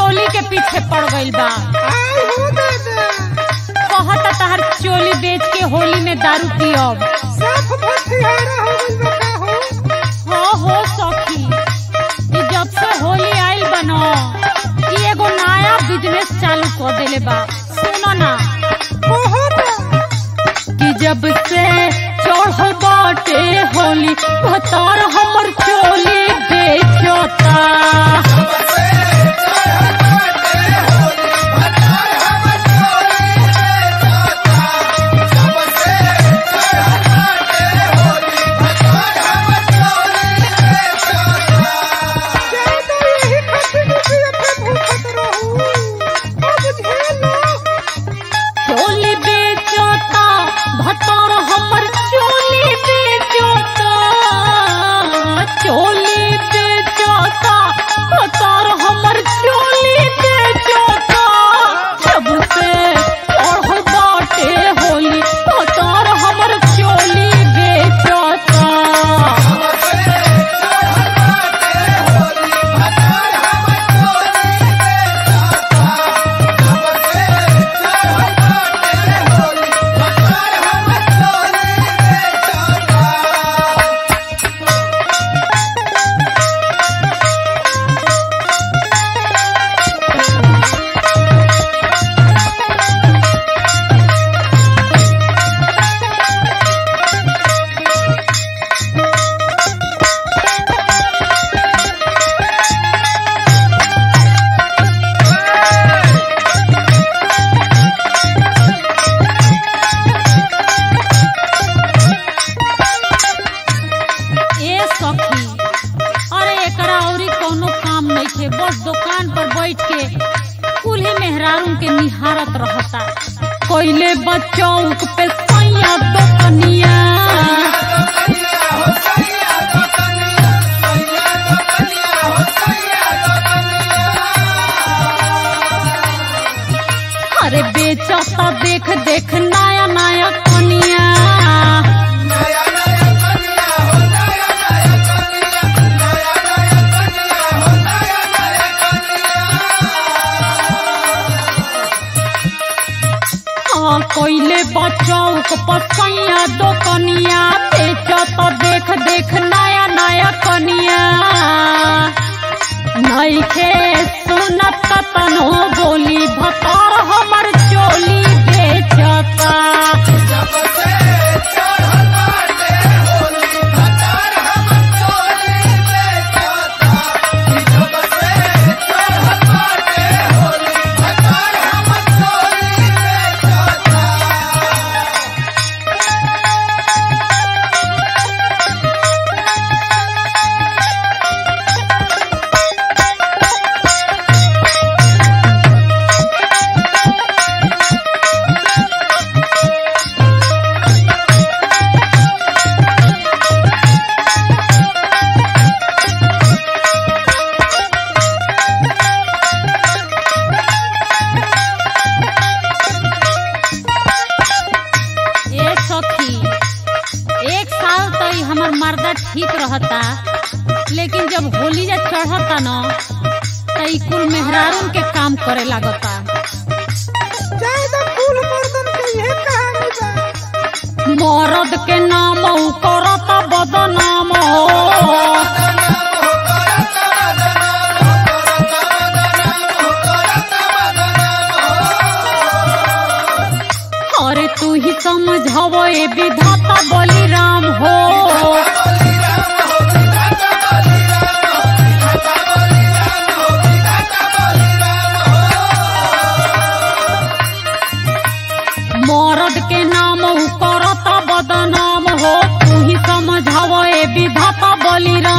चोली के पीछे पड़ गइल बा आई हो दादा कहता तहर चोली बेच के होली में दारू पियब साफ भटियारा हो गइल बा का हो हो हो सखी ई जब से होली आइल बनो ई एगो नया बिजनेस चालू कर देले बा सुनो ना कहो ना कि जब से चढ़ बाटे होली भतार हमर चोली बेचता ज्यादा यही खातिर कि अपने भूखत रहू अब झेलो चोली बेचता भतार हमर चोली बेचता चोली बेचता भतार हमर चोली बेचता जब से चढ़ बाटे होली भतार हमर चोली बेचता ए सखी अरे एकरा औरी कोनो काम नहीं थे बस दुकान पर बैठ के कुल्हे मेहरारू के निहारत रहता कोइले बचौक पे सैया दुकनिया अरे बेचता देख देख नया नया कनिया हाँ कोइले बचौक पसैया दो कनिया बेचत देख देख नया नया कनिया नइखे सुनत तनो बोली भतार हमर चोली बेचता ए सखी एक साल तो ई हमर मर्दा ठीक रहता लेकिन जब होली जा चढ़ता न त ई कुल मेहरारून के काम करे लागता ज्यादा फूल मर्दन के यह कहानी बा मरद के नाम उ करता बदनाम हो अरे तू ही समझव ए विधाता बलिराम हो मरद के नाम उ करता बदनाम हो तू ही समझव ए विधाता बलिराम